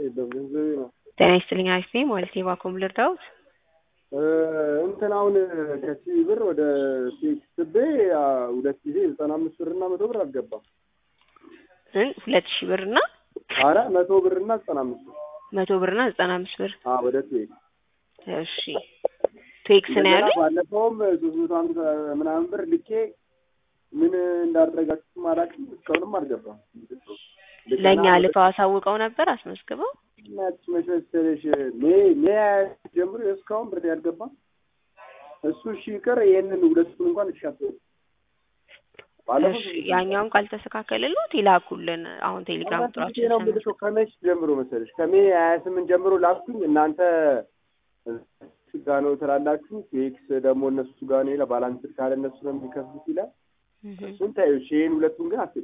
የለም ገንዘቤ ነው። ጤና ይስጥልኝ አሪፍ ነኝ ማለት የባኮም ልርዳውት እንትን አሁን ከሲቢ ብር ወደ ስቤ ሁለት ጊዜ ዘጠና አምስት ብር እና መቶ ብር አልገባም። ሁለት ሺህ ብር እና አረ መቶ ብር እና ዘጠና አምስት ብር መቶ ብር እና ዘጠና አምስት ብር አዎ ወደ ትዌክ እሺ ቴክስ ነው ያሉኝ ባለፈውም ሶስት መቶ ሀምሳ ምናምን ብር ልኬ ምን እንዳደረጋችሁም አላውቅም። እስካሁንም አልገባም። ለእኛ ልከው አሳውቀው ነበር አስመዝግበው እናች መች መሰለሽ ሜ ሜ ጀምሮ እስካሁን ብር ያልገባም። እሱ እሺ ይቅር፣ ይሄንን ሁለቱን እንኳን እሻት እሺ ያኛውን ካልተስተካከለልዎት ይላኩልን። አሁን ቴሌግራም ቁጥራችን ነው የምልከው። ከመች ጀምሮ መሰለሽ ከሜ ሀያ ስምንት ጀምሮ ላኩኝ። እናንተ ጋ ነው ትላላችሁ። ቴክስ ደግሞ እነሱ ጋር ነው ይላል። ባላንስ ካለ እነሱ ነው የሚከፍሉት ይላል። እሱን ታዩ። ይሄን ሁለቱን ግን አትል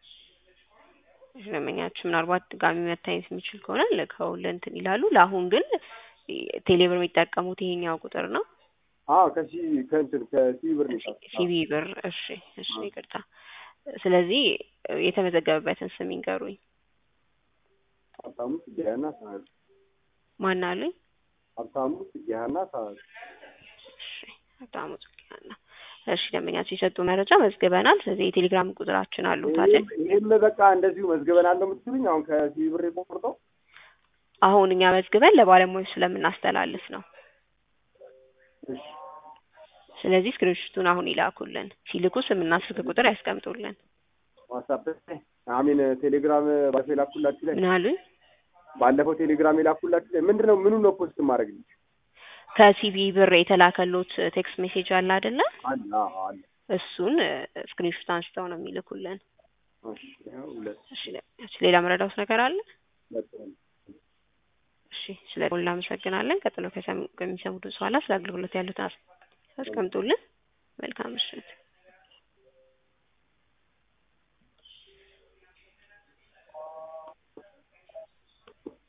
ደንበኛችን ምናልባት ድጋሚ መታየት የሚችል ከሆነ ልከው እንትን ይላሉ። ለአሁን ግን ቴሌብር የሚጠቀሙት ይሄኛው ቁጥር ነው። አዎ ከሲ ከእንትን ከሲቢ ብር ነው ሲቢ ብር። እሺ እሺ፣ ይቅርታ። ስለዚህ የተመዘገበበትን ስም ይንገሩኝ። ሀብታሙ ጽጌሀና ሳህል ማን አሉኝ? ሀብታሙ ጽጌሀና ሳህል። እሺ ሀብታሙ ጽጌሀና እሺ ደንበኛችን የሰጡ መረጃ መዝግበናል። ስለዚህ የቴሌግራም ቁጥራችን አሉት አይደል? ይህም በቃ እንደዚሁ መዝግበናል ነው የምትሉኝ? አሁን ከሲቢ ብር የቆርጠው አሁን እኛ መዝግበን ለባለሙያዎች ስለምናስተላልፍ ነው። እሺ ስለዚህ ስክሪንሹቱን አሁን ይላኩልን። ሲልኩ ስምና ስልክ ቁጥር ያስቀምጡልን። ዋትሳፕ አሚን ቴሌግራም ባለፈው የላኩላችሁ ላይ ምን አሉኝ? ባለፈው ቴሌግራም የላኩላችሁ ላይ ምንድን ነው ምኑን ነው ፖስት ማድረግ ነው? ከሲቢ ብር የተላከሎት ቴክስት ሜሴጅ አለ አይደለ? አለ አዎ አለ። እሱን ስክሪንሹት አንስተው ነው የሚልኩልን። እሺ ያው ሁለት እሺ ሌላ መረዳት ነገር አለ? በጣም እሺ ስለ ሁሉ እናመሰግናለን። ቀጥሎ ከሚሰሙት በኋላ ስለ አገልግሎት ያሉትን አስቀምጡልን። መልካም ምሽት።